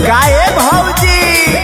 काहे भौजी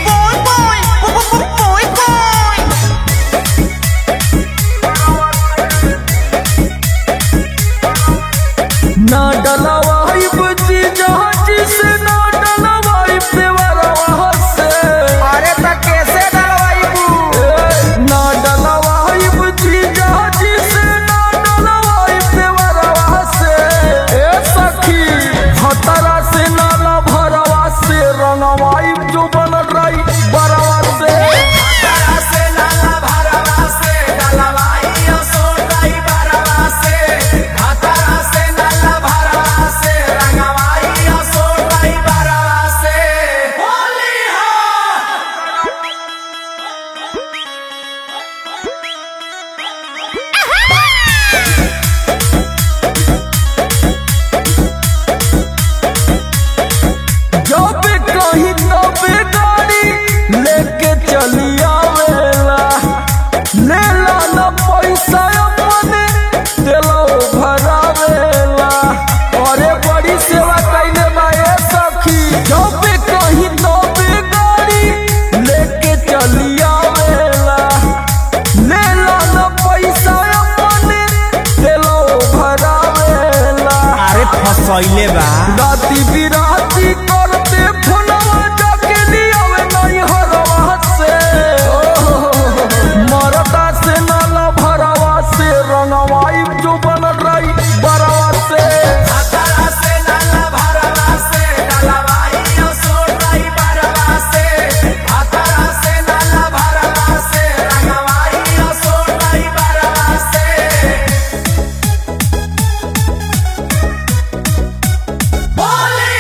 ना डलवाई बची जहाज से ना डलवाई देवरवा से अरे त कैसे डलवाइबू ना डलवाई बची जहाज से ना डलवाई देवरवा से ए सखी भतरा से नाला भरवा से रंगवाई जो बन रही बरवा से से नाला भरवा से डलवाई सोनाई भरवा से हतरा से नाला भरवा से रंगवाई सोनाई भरवा से होली हो जब कहीं तबे गाड़ी लेके चली आवेला लेला न पैसा अपने दिलो भरावेला अरे बड़ी सेवा कैले माए सखी जब कहीं तबे गाड़ी लेके चली आवेला लेला न पैसा अपने दिलो भरावेला अरे फसैले बा राती बिराती करते फोनवा जाके लियावे नहीं हरवा से मरदा से नाला भरवा से रंगवाई जो बन रही बरवा से हतरा से नाला भरवा से डलवाई सोनाई भरवा से हतरा से नाला भरवा से रंगवाई सोनाई भरवा से होली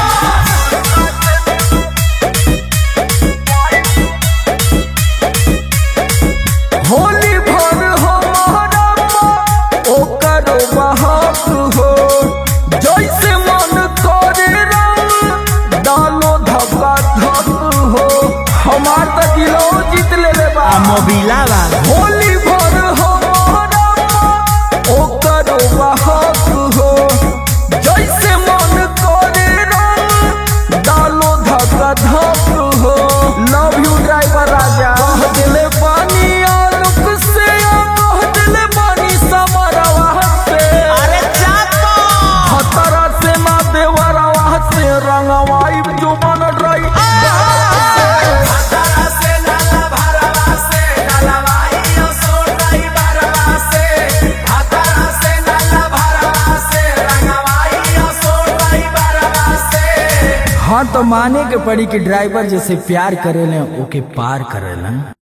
होली भर हमारा ओकर बहाक हो जैसे मन करे रंग डालो धब्बा धक हो हमार त दिलो जीत ले ले बा मोबिला बा होली भर हमारा ओकर बहाक हो जैसे मन करे रंग डालो धक्का धक हो लव यू ड्राइवर राजा कह दिले पानी आलोक से आ कह दिले पानी समरवा से अरे चाको खतरा से ना देवरवा से रंगवाई जो मन रही हतरा से नाला भरवा से डलवाई सोनाई भरवा से हतरा से नाला भरवा से रंगवाई सोनाई भरवा से हाँ तो माने के पड़ी कि ड्राइवर जैसे प्यार करेले ओके पार करेलन